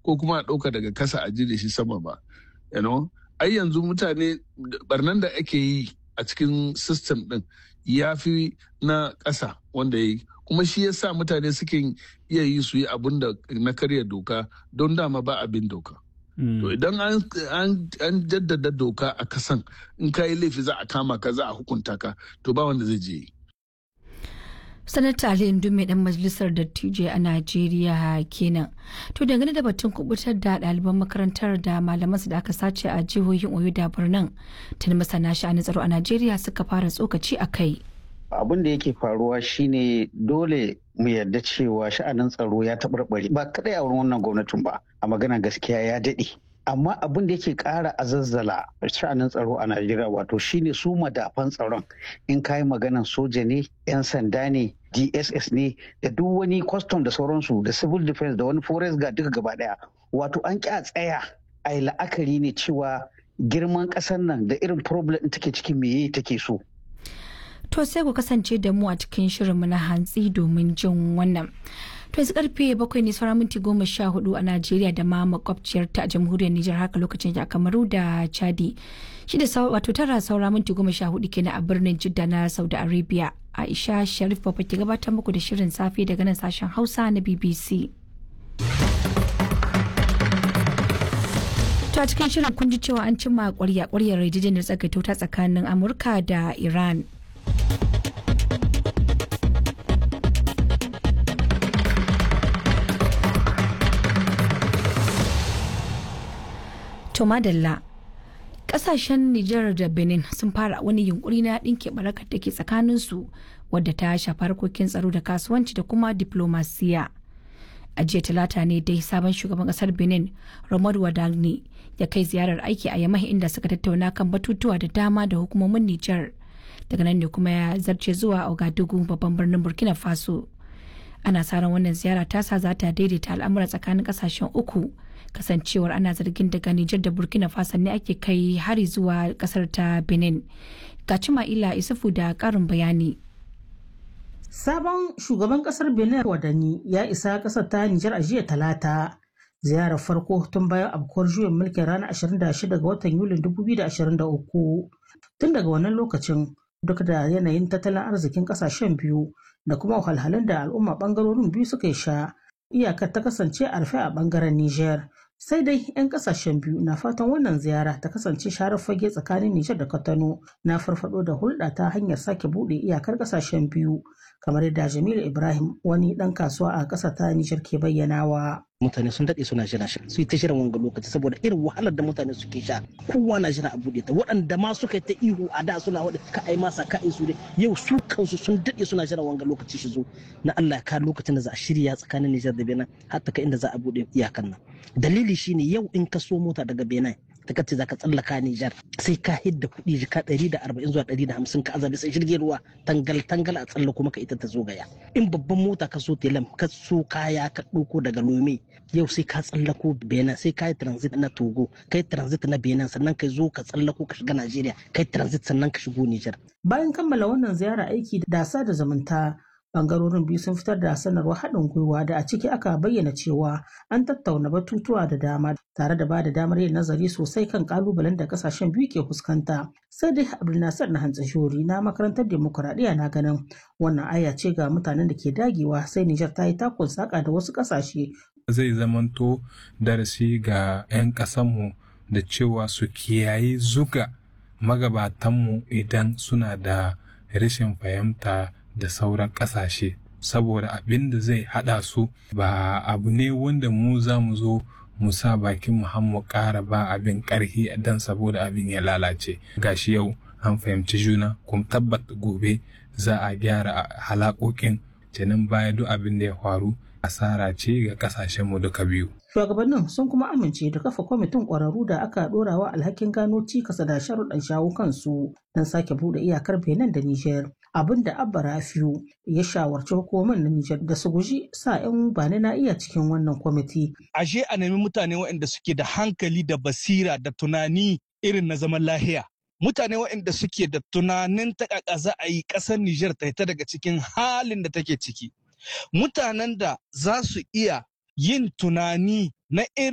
ko kuma a ɗauka daga kasa a ji da shi sama ba you know ai yanzu mutane barnan da ake yi a cikin system din ya fi na ƙasa wanda ya yi kuma shi ya sa mutane suke iya yi su yi abin da na karya doka don dama ba abin doka to idan an jaddada doka a kasan in ka yi laifi za a kama ka za a hukunta ka to ba wanda zai je yi sanata ali mai dan majalisar dattijai a najeriya kenan to dangane da batun kubutar da ɗaliban makarantar da malamansu da aka sace a jihohin oyo da birnin tun masana sha'anin tsaro a najeriya suka fara tsokaci a kai abin da yake faruwa shine dole mu yarda cewa sha'anin tsaro ya taɓarɓare ba kadai a wurin wannan gwamnatin ba a magana gaskiya ya daɗe amma abin da yake ƙara azazzala sha'anin tsaro a najeriya wato shine su madafan tsaron in kayi maganan soja ne 'yan sanda ne dss ne da duk wani custom da sauransu da civil defense da wani forest guard duka gaba daya wato an ƙi a tsaya a yi la'akari ne cewa girman ƙasar nan da irin problem take ciki meye take so to sai ku kasance da mu a cikin shirinmu na hantsi domin jin wannan to yanzu karfe bakwai ne sauran minti goma sha hudu a najeriya da ma makwabciyar ta a jamhuriyar nijar haka lokacin a kamaru da chadi shi da wato tara saura minti goma sha hudu kenan a birnin jidda na saudi arabia aisha sharif babba ke gabatar muku da shirin safe daga nan sashen hausa na bbc to a cikin shirin kun ji cewa an cimma kwarya kwaryar yarjejeniyar tsagaito ta tsakanin amurka da iran To madalla kasashen Nijar da Benin sun fara wani yunkuri na ɗinke barakar da ke tsakaninsu wadda ta shafi harkokin tsaro da kasuwanci da kuma diplomasiya. A jiya talata ne dai sabon shugaban kasar Benin, Romad Wadagni, ya kai ziyarar aiki a Yamai inda suka tattauna kan batutuwa da dama da hukumomin Nijar. Daga nan ne kuma ya zarce zuwa Ouagadougou babban birnin Burkina Faso. Ana sa ran wannan ziyara tasa za ta daidaita al'amura tsakanin kasashen uku. kasancewar ana zargin daga Nijar da Burkina Faso ne ake kai hari zuwa kasar ta Benin. Ga Cima'ila Isufu da karin bayani. Sabon shugaban kasar Benin Wadani ya isa kasar ta Nijar a jiya talata. Ziyarar farko tun bayan abkuwar juyin mulkin ranar 26 ga watan Yulin 2023. Tun daga wannan lokacin duk da yanayin tattalin arzikin kasashen biyu da kuma wahalhalun da al'umma bangarorin biyu suka sha iyakar ta kasance a rufe a bangaren Nijar. Sai dai 'yan kasashen biyu na fatan wannan ziyara ta kasance sharar fage tsakanin Nijar da Katano na farfado da hulɗa ta hanyar sake buɗe iyakar kasashen biyu kamar yadda Jamilu Ibrahim wani ɗan kasuwa a ƙasa ta Nijar ke bayyanawa. mutane sun daɗe suna jira shi su yi ta shirin wanga lokaci saboda irin wahalar da mutane suke sha kowa na jira a buɗe ta waɗanda ma suka yi ta ihu a da suna waɗa ka ai masa ka su dai yau su kansu sun daɗe suna jira wanga lokaci shi zo na Allah ya ka lokacin da za a shirya tsakanin Nijar da Benin har ta kai inda za a buɗe iyakan nan dalili shine yau in ka so mota daga Benin ta kace za ka tsallaka Nijar sai ka hidda kuɗi jika ɗari da arba'in zuwa ɗari da hamsin ka azabi sai jirgin ruwa tangal tangal a tsallako maka ita ta zo gaya in babban mota ka so telam ka so kaya ka ɗauko daga Lome yau sai ka tsallako benin sai ka yi transit na togo ka yi transit na benin sannan ka zo ka tsallako ka shiga najeriya ka yi transit sannan ka shigo nijar bayan kammala wannan ziyara aiki da sa da zumunta bangarorin biyu sun fitar da sanarwar haɗin gwiwa da a ciki aka bayyana cewa an tattauna batutuwa da dama tare da ba da damar yin nazari sosai kan kalubalen da kasashen biyu ke fuskanta sai dai abdulnasir na hantsashori na makarantar demokuraɗiyya na ganin wannan aya ce ga mutanen da ke dagewa sai nijar ta yi takun saka da wasu ƙasashe zai zamanto darasi ga 'yan ƙasanmu da cewa su kiyayi zuga magabatanmu idan suna da rashin fahimta da sauran ƙasashe saboda abin da zai haɗa su ba abu ne wanda mu za mu zo mu sa bakin mu har mu ƙara ba abin ƙarfi dan saboda abin ya lalace gashi yau an fahimci juna kuma tabbata gobe za a gyara halakokin kenan baya duk abin da ya faru asara ce ga kasashenmu duka biyu. Shugabannin sun kuma amince da kafa kwamitin ƙwararru da aka ɗorawa alhakin gano cikasa da sharuɗan shawo kansu don sake buɗe iyakar Benin da Nijar. Abin da Abba Rafiu ya shawarci hukumar na Nijar da su guji sa 'yan bani na iya cikin wannan kwamiti. Ashe a nemi mutane waɗanda suke da hankali da basira da tunani irin na zaman lahiya. Mutane waɗanda suke da tunanin ta za a yi ƙasar Nijar ta ta daga cikin halin da take ciki. mutanen da za su iya yin tunani na irin